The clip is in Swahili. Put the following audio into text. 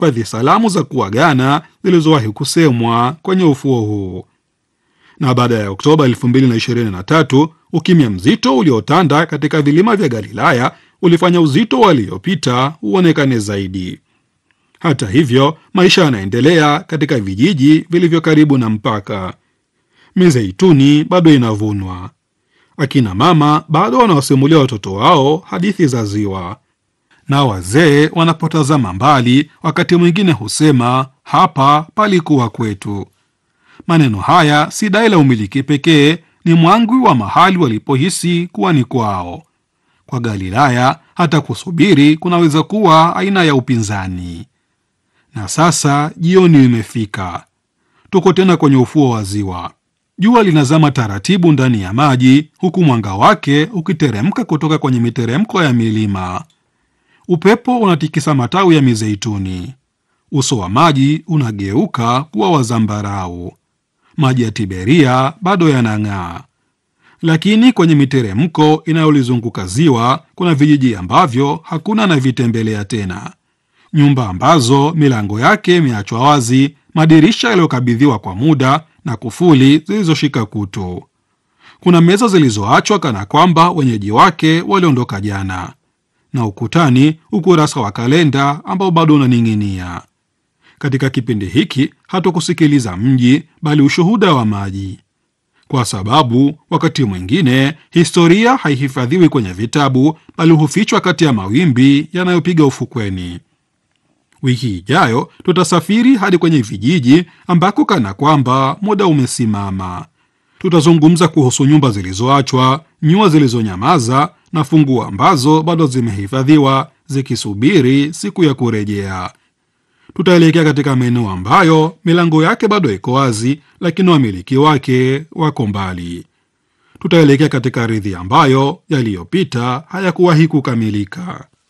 baadhi salamu za kuagana zilizowahi kusemwa kwenye ufuo huu. Na baada ya Oktoba 2023 ukimya mzito uliotanda katika vilima vya Galilaya ulifanya uzito waliopita uonekane zaidi. Hata hivyo, maisha yanaendelea katika vijiji vilivyo karibu na mpaka. Mizeituni bado inavunwa, akina mama bado wanawasimulia watoto wao hadithi za ziwa, na wazee wanapotazama mbali, wakati mwingine husema hapa palikuwa kwetu. Maneno haya si dai la umiliki pekee, ni mwangwi wa mahali walipohisi kuwa ni kwao. Kwa Galilaya, hata kusubiri kunaweza kuwa aina ya upinzani. Na sasa jioni imefika, tuko tena kwenye ufuo wa ziwa. Jua linazama taratibu ndani ya maji, huku mwanga wake ukiteremka kutoka kwenye miteremko ya milima. Upepo unatikisa matawi ya mizeituni. Uso wa maji unageuka kuwa wa zambarau. Maji ya Tiberia bado yanang'aa, lakini kwenye miteremko inayolizunguka ziwa kuna vijiji ambavyo hakuna anavitembelea tena, nyumba ambazo milango yake imeachwa wazi, madirisha yaliyokabidhiwa kwa muda na kufuli zilizoshika kutu. Kuna meza zilizoachwa kana kwamba wenyeji wake waliondoka jana, na ukutani ukurasa wa kalenda ambao bado unaning'inia. Katika kipindi hiki hatukusikiliza mji, bali ushuhuda wa maji, kwa sababu wakati mwingine historia haihifadhiwi kwenye vitabu, bali hufichwa kati ya mawimbi yanayopiga ufukweni. Wiki ijayo tutasafiri hadi kwenye vijiji ambako kana kwamba muda umesimama. Tutazungumza kuhusu nyumba zilizoachwa, nyua zilizonyamaza na funguo ambazo bado zimehifadhiwa zikisubiri siku ya kurejea. Tutaelekea katika maeneo ambayo milango yake bado iko wazi, lakini wamiliki wake wako mbali. Tutaelekea katika ardhi ambayo yaliyopita hayakuwahi kukamilika.